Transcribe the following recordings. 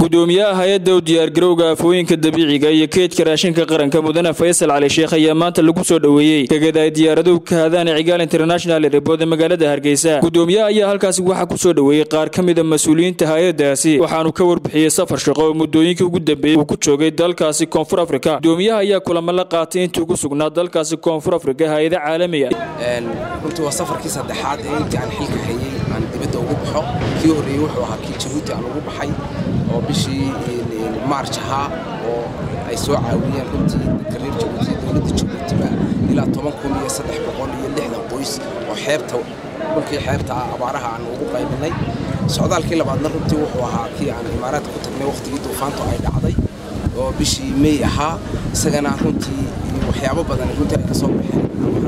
gudoomiyaha hay-adda u diyaargarowga afooyinka dabiiciga iyo keedka raashinka qaranka mudane faysal cali sheekh ayaa maanta lagu soo dhoweeyey tegada ay diyaaraduhu ka hadaan cigaal international airbood ee magaalada hargeysa gudoomiyaha ayaa halkaasi waxaa ku soo dhoweeyey qaar ka mida mas-uuliyiinta hay-adaasi waxaanu ka warbixiyey safar shaqo oo muddooyinkii ugu dambeeyey uu ku joogay dalkaasi koonfur afrika gudoomiyaha ayaa kulamo la qaatay intii ugu sugnaa dalkaasi koonfur afrika hay-ada caalami ah runtii waa safarkii saddexaad ee intii aan xilka hayay aan dibadda ugu baxo kii horreeyey wuxuu ahaa kii jabuuti aan ugu baxay oo bishii maarj ahaa oo ay soo caawiyeen runtii dadka reer jabuuti dowladda jabuutiba ilaa toban kun iyo saddex boqol iyo lixdan qoys oo xeebta dhulkii xeebta ah abaaraha aan ugu qaybinay socdaalkii labaadna runtii wuxuu ahaa kii aan imaaraadka ku tagnay wakhtigii duufaantu ay dhacday oo bishii mey ahaa isagana runtii waxyaabo badan runtii ay ka soo baxeen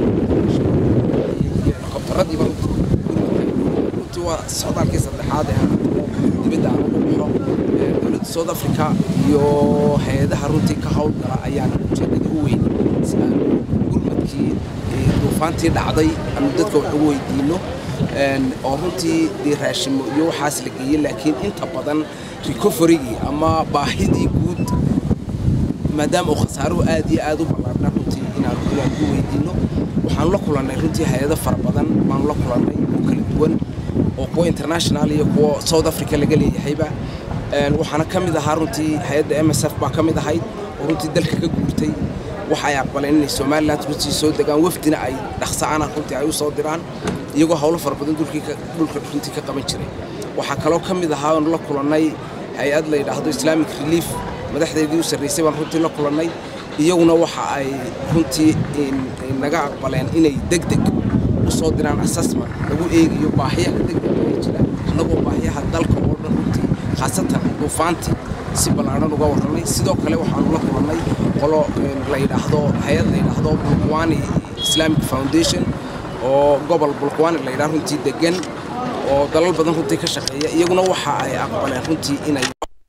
helikobtaradiiba runtii waa socdaalkii saddexaad ee dibadda aan ugu baxo dowladda south africa iyo hay-adaha runtii ka howlgala ayaan ujeedada u weyn si aan gurmadkii duufaantii dhacday aanu dadka wax ugu weydiino oo runtii dee raashimo iyo waxaas la geeyey laakiin inta badan recoverygii ama baahidii guud maadaama uu khasaaruhu aad iyo aad u ballaarna runtii inaan inaan ugu weydiino waxaanu la kulannay runtii hay-ado fara badan baanu la kulannay oo kala duwan oo kuwa international iyo kuwa south africa laga leeyahayba waxaana ka mid ahaa runtii hay-adda m s f baa ka mid ahayd oo runtii dalka ka guurtay waxa ay aqbaleen inay somalilan runtii soo degaan wafdina ay dhaqsa'ana runtii ay u soo diraan iyagoo howlo fara badan dhulka runtii ka qaban jiray waxaa kaloo ka mid ahaa oonu la kulannay hay-ad la yidhaahdo islamic relief madaxdeedii u sarraysay baan runtii la kulannay iyaguna waxa ay runtii naga aqbaleen inay deg deg u soo diraan assessment lagu eegayo baahiyaha degdega ee jira annagoo baahiyaha dalka oo dhan runtii khaasatan duufaantii si ballaadhan uga warramay sidoo kale waxaanu la kulannay qolo la yidhaahdo hay-ad la yidhaahdo bulkwani islamic foundation oo gobol bulkwani la yidhaha runtii degan oo dalal badan runtii ka shaqeeya iyaguna waxa ay aqbaleen runtii inay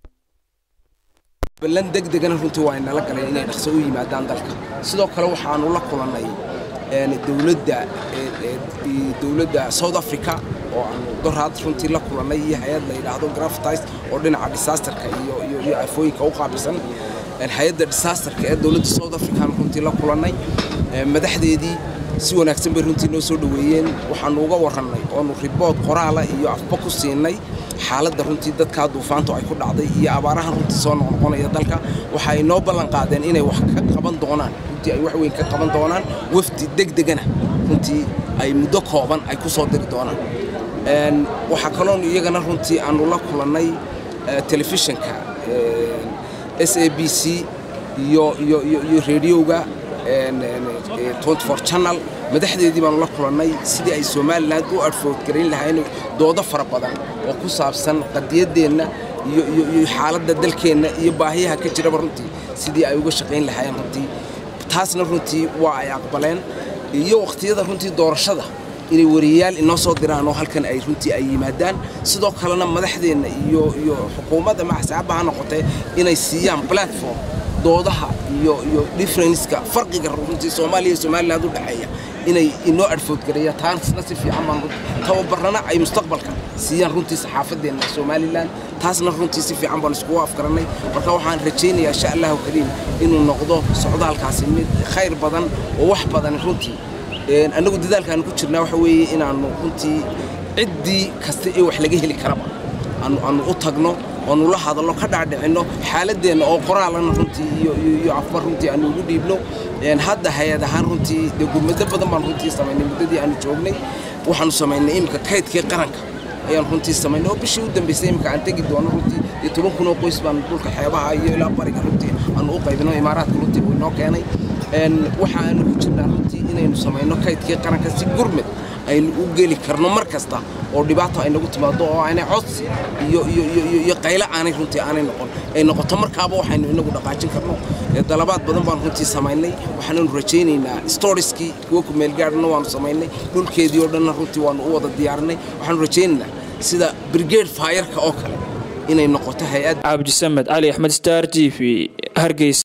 ballan degdegana runtii waa inala galeen inay dhaqso u yimaadaan dalka sidoo kale waxaanu la kulannay dowladda dowladda south africa oo aanu doraad runtii la kulannay iyo hay-ad la yidhaahdo graftis oo dhinaca disasterka iyo iyo iyo afooyinka u qaabilsan hay-adda disasterka ee dowladda south african runtii la kulannay madaxdeedii si wanaagsan bay runtii noo soo dhoweeyeen waxaanu uga warrannay oonu ribood qoraala iyo afba ku siinay xaaladda runtii dadkaa duufaantu ay ku dhacday iyo abaarahan runtii soo noqnoqonaya dalka waxa ay noo ballan qaadeen inay wax ka qaban doonaan runtii ay wax weyn ka qaban doonaan wafdi degdegana runtii ay muddo kooban ay ku soo diri doonaan waxaa kaloon iyagana runtii aanu la kulannay telefishinka s a b c iyo iyo iyo rediyoga channel madaxdeedii baanu la kulannay sidii ay somalilan u adfoodgarayn lahayn doodo fara badan oo ku saabsan qadiyaddeenna iyo iyo xaaladda dalkeenna iyo baahiyaha ka jiraba runtii sidii ay uga shaqayn lahaayeen runtii taasna runtii waa ay aqbaleen iyo wakhtiyada runtii doorashada inay wariyayaal inoo soo diraan oo halkan ay runtii ay yimaadaan sidoo kalena madaxdeenna iyo iyo xukuumadda maxsaaba ha noqotee inay siiyaan platform doodaha iyo iyo differenska farqiga runtii soomaaliya iyo somaliland u dhexeeya inay inoo adfoodgareeyaan taasna si fiican baan tababarana ay mustaqbalka siiyaan runtii saxaafadeenna somaliland taasna runtii si fiican baan iskugu afgarannay marka waxaan rajaynayaa insha allahu kariim inuu noqdo socdaalkaasi mid khayr badan oo wax badan runtii annagu dadaalkaanu ku jirnaa waxa weeye inaannu runtii ciddii kasta ee wax laga heli karaba aanu u tagno oonu la hadalno ka dhaadhicinno xaaladeenna oo qoraalana runtii iyo afbar runtii aanu ugu dhiibno hadda hay-ad ahaan runtii dee gurmado badan baan runtii samaynay muddadii aanu joognay waxaanu samaynay iminka kaydkii qaranka ayaan runtii samaynay oo bishii u dambaysay iminka aan tegi doono runtii dee toban kun oo qoys baan dhulka xeebaha iyo ilaa bariga runtii aanu u qaybino imaaraadka runtii uu inoo keenay waxa aanu ku jirnaa runtii inaynu samayno kaydkii qaranka si gurmad aynu u geli karno mar kasta oo dhibaato ay nagu timaado oo aanay codsi iyo iyo iyo iyo qaylo aanay runtii aanay noqon ay noqoto markaaba waxaynu inagu dhaqaajin karno dalabaad badan baan runtii samaynay waxaananu rajaynaynaa storieskii kuwa ku meelgaadhna waanu samaynay dhulkeedii oo dhanna runtii waanu u wada diyaarinay waxaanu rajaynaynaa sida brigade fayarka oo kale inay noqoto hay-ad cabdisamed cali axmed star t v hargeysa